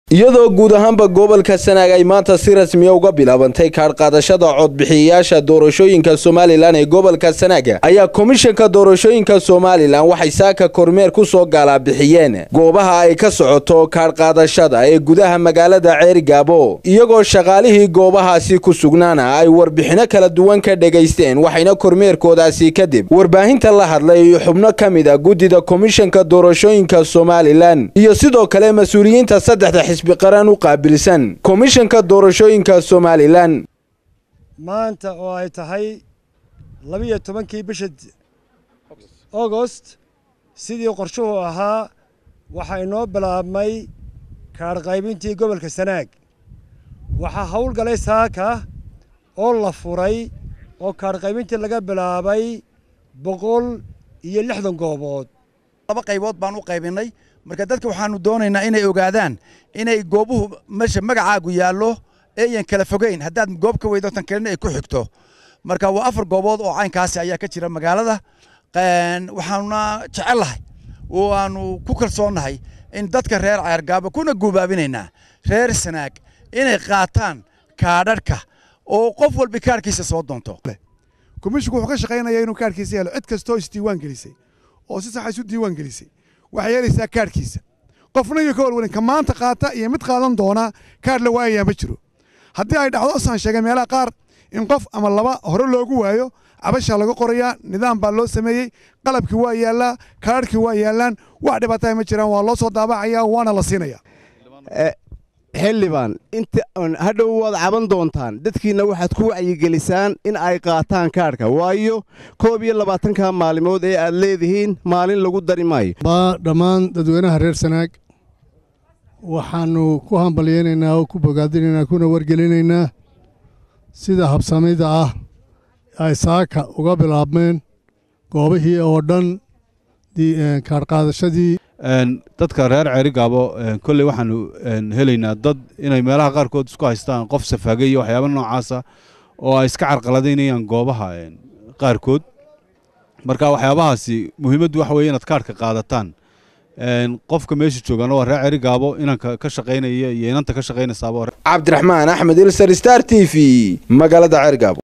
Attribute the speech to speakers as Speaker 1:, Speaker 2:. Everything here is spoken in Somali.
Speaker 1: iyadoo guud ahaanba gobolka sanaag ay maanta si rasmiya uga bilaabantay kaadhqaadashada codbixiyayaasha doorashooyinka somalilan ee gobolka sanaaga ayaa komishanka doorashooyinka somalilan waxay saaka kormeer ku soo gaalabixiyeen goobaha ay ka socoto kaadhqaadashada ee gudaha magaalada ceerigaabo iyagoo shaqaalihii goobahaasi ku sugnaana ay warbixino kala duwan ka dhegaysteen waxayna kormeerkoodaasi kadib warbaahinta la hadlay xubno ka mid a guddida komishanka doorashooyinka somalilan iyo sidoo kale mas-uuliyiinta saddexda xisbi qaran u qaabilsan komishanka doorashooyinka somalilan
Speaker 2: maanta oo ay tahay labiyo tobankii bisha augost sidii qorshuhu ahaa waxaa inoo bilaabmay kaadhqaybintii gobolka sanaag waxaa howlgalay saaka oo la furay oo kaadhqaybintii laga bilaabay boqol iyo lixdan goobood
Speaker 3: laba qaybood baan u qaybinay marka dadka waxaanu doonaynaa inay ogaadaan inay goobuhu meesha magacaagu yaallo eeyan kala fogeyn haddaad goob ka weydo tan kalena ay ku xigto marka waa afar goobood oo caynkaasi ayaa ka jira magaalada waxaanuna jecellahay oo aanu ku kalsoonnahay in dadka reer ceergaabo kuna guubaabinaynaa reer sanaag inay qaataan kaadharhka oo qof walba kaarhkiisa soo doonto
Speaker 4: komishinku wuxuu ka shaqaynayaa inuu kaarhkiisa yeelo cid kastoo isdiiwaan gelisay oo si saxa isu diiwaan gelisay waxay yeelaysaa kaarhkiisa qofna iyo ka walwalin ka maanta qaata iyo mid qaadan doona kaarh la waayayaa ma jiro haddii ay dhacdo saan sheegay meelaha qaar in qof ama laba hore loogu waayo cabashaa laga qorayaa nidaam baa loo sameeyey qalabkii waa yaallaa kaarhkii waa yaallaan wax dhibaataha ma jiraan waa loo soo daabacayaa waana la siinayaa
Speaker 5: xildhibaan inta hadhow waad caban doontaan dadkiinna waxaad ku wacyigelisaan in ay qaataan kaadhka waayo koob iyo labaatanka maalimood ee aad leedihiin maalin lagu dari maayo
Speaker 6: dhammaan dadweynaha reer sanaag waxaannu ku hambalyaynaynaa oo ku bogaadinaynaa kuna wargelinaynaa sida habsamida ah ay saaka uga bilaabmeen goobihii oo dhan kaadhqaadashadii
Speaker 7: dadka reer ceerigaabo kolley waxaanu helaynaa dad inay meelaha qaarkood isku haystaan qof safaagay iyo waxyaaba noocaasa oo ay iska carqaladaynayaan goobaha qaarkood marka waxyaabahaasi muhiimaddu waxa weye inaad kaarhka qaadataan qofka meesha joogaana waa reer ceerigaabo inanka ka shaqaynaya iyo inanta ka shaqaynaysaaba
Speaker 1: cabdiraxmaan axmed ilsar star t v magaalada ceerigaabo